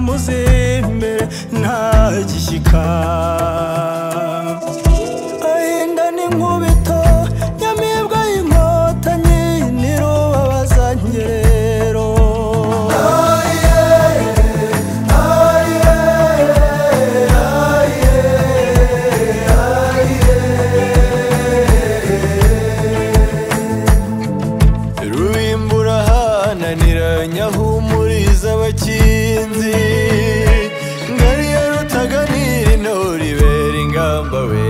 muzembere nta gishyika ahinda n'inkubito nyamibwa y'inkotanyi n'irubabaza ngerero rubimbura hananira nyahumuriza abakinzi ngari ya rutaganira intore ibera ingamba we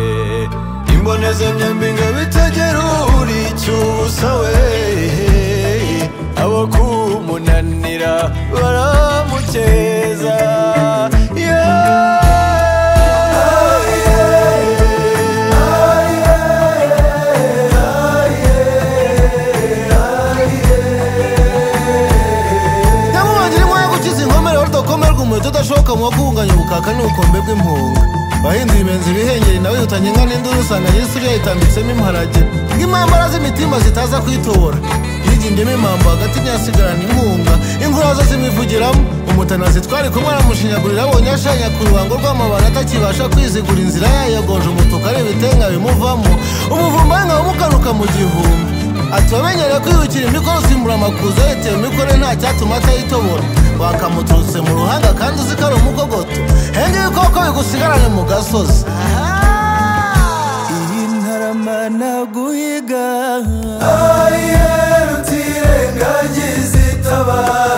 imbonezamyambi ngabo itagera uri icyubusa we abo kumunanira baramukeza nyamubangire mwoye gukiza inkomere rudakomerwa umuheto udashoka mu wakunganya ubukaka n'ubukombe bw'impunga wahinze ibibenzi ibihengeri nawe yutanye inka n'induru usanga nyir'isuri yayitambitsemo imparage nk'impambara z'imitima zitaza kwitobora yigimbye impambo hagati ntiyasigarana inkunga inkura zo zimwivugiramo umutanazi twari kumwe aramushinyagurira abonye ashanya ku rubango rw'amabara atakibasha kwizigura inzira yayogoje umutuku areba itenga bimuvamo umuvumba we nkaba umukanuka mu gihumbi ati wamenyere kwibukira imikoro usimbura amakuza yitewe mikore nta cyatuma atayitobora wakamuturutse mu ruhanga kandi uzi ko ari umugogoto henge y'ibikoko bigusigarane mu gasozi iyi ntarama naguhiga ayiheruka irengagiza itabara